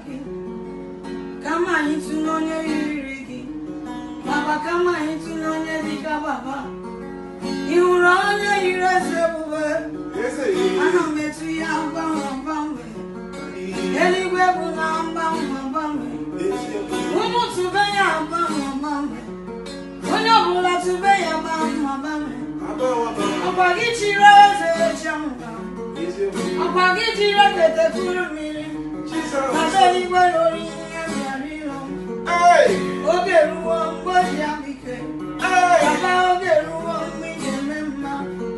gị kama anyị tụnye onye yiri gị baba kama anyị tụnye onye dịka baba ị hụrụ onye yiri eze ebube ana m etu ya gbanwe gbanwe eluigwe bụ na mgbanwe gbanwe ụmụ tụbe ya gbanwe gbanwe onye ọbụla tụbe ya gbanwe gbanwe ọkwa gị chiri eze echenwa ọkwa gị jiri ekete kuru mmiri kata eluigwe lori ihe bịara ịrụ oge ruo mgbe o ji abike papa oge ruo mgbe ị ga-eme mma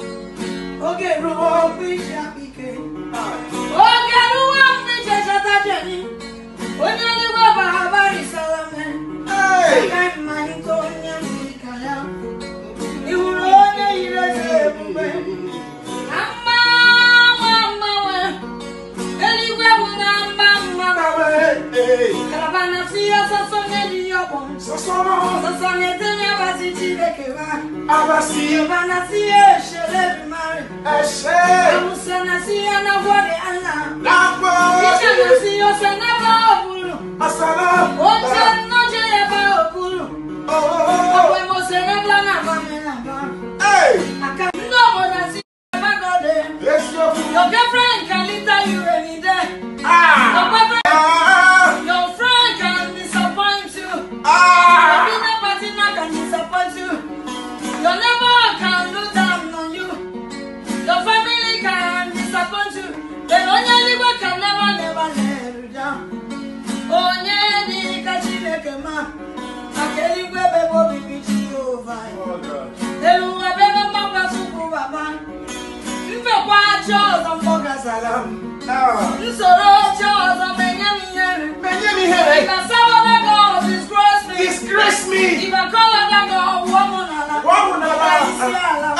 oge ruo mgbe iji abike oge ruo mgbe ije chọta jeni onye eluigwe bara barisara mee agaghị mmalite onye mmiri ka ya ị hụrụ onye yiri eze ebube na mgbanwe mgbanwe eluigwe bụ na mgbanwe kalaba na si ya sọsọ n'elu ya ọgbọ sọsọ na-edenye abazi chineke ba Yoruba na si ya eshere mari Awusa na si ya na gwọrị ala Iche na si ya ose na ba oburu Oche nnoje ya ba oburu Ọkwe mose na bla na ba me na ba Aka ndị obodo si ya ba gode Your girlfriend can litter you any day Your boyfriend Your friend can disappoint you Your business partner can disappoint you Your neighbor can look down on you Your family can disappoint you But onye eluigwe can never never let you down Onye dị ka Chineke ma Maka eluigwe bụ ebe obibi Jehova Elu ụwa bụ ebe mgbakwa Chukwu Baba Mfekwa achị ọzọ mgbọ gazara m Nsoro ochie ọzọ menye m ihere If I serve other God, disgrace me. Disgrace me. If I call other God, woman ala. Isi ala.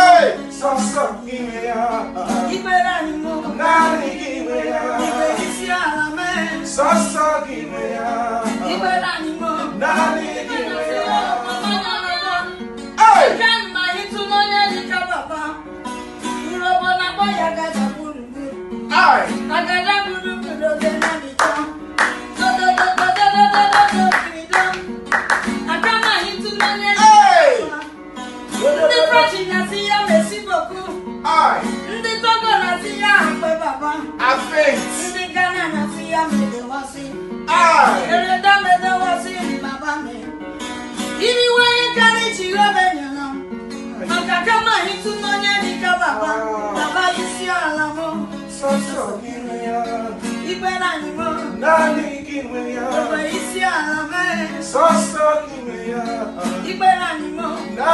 Ikpere anyị mụ. Ikpe isi ala mee. Ikpere anyị mụ. Ike mma ịtụ n'onye dịka papa. Urobo na-akpọ ya agaja gburugburu. Agaja gburugburu oge na dịka. Dodododododododo kirido. Aka ma ịtụ n'onye dịka papa. Ndị French na-asị ya merci beaucoup. Ndị Togo na-asị ya akpe baba. Ndị Ghana na-asị ya medewasị. Ereda medewasị baba me. Iriwe ihe karịa Jehova nyere m. Maka kama ịtụ n'onye dịka baba. Baba isi ala mụ. Ikpere anyị mụ. Ogbe isi ala mee. Ikpere anyị mụ.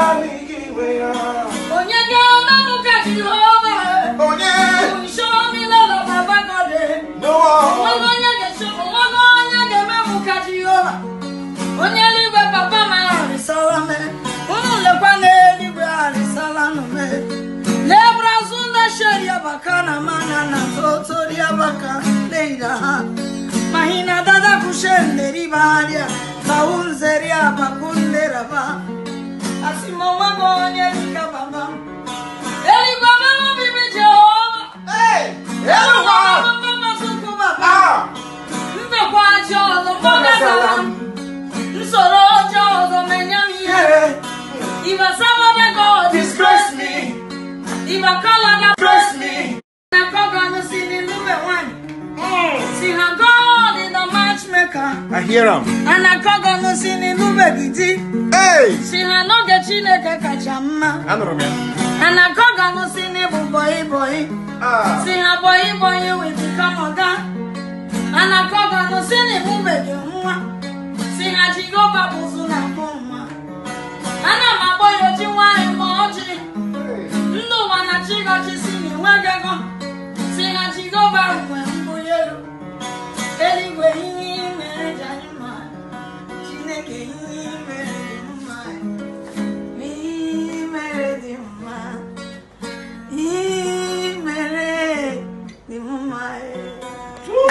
Onye ga-eme mụ ka Jehova. Show me love, Baba God. Onwego onye ga-eche onwego onye ga-eme mụ ka Jehova onye eluigwe papa m arịsala me unu lekwa n'eluigwe arịsala nụ me lebrazụ ndị sheri abaka na mana na totori abaka leida ha mahina dada kushende ribaria kaunzeri abakunderaba asima onwego onye dịka baba eluigwe mama bibi Jehova eluigwe mama mama Chukwu baba Mbekwa ajọ ọzọ mgbagazara m nsoro ọjọọ ọzọ menye m ihere Iba sabada God Disgrace me, Iba kalada disgrace me. na kọganụ si n'ilube nwanyị Si ha God is the matchmaker I hear him. Ana kọganụ si n'ilube gidi Hey! Si ha n'oge Chineke kacha mma Anụrụ m ya. Ana kọganụ si n'ịbụ bọyị bọyị Ah. Si ha bọyị bọyị witi kamaga Ana kọganụ si n'ịmụbeghị nwa Si ha Jehova bụzụ na mbụ nwa Ana m akpọ ya oji nwanyị ma ọjị ndị ụwa na chigọchi si n'enweghị ego si na jehova nwe mbuli elu eluigwe ihe mere ji anyị ma chineke ihe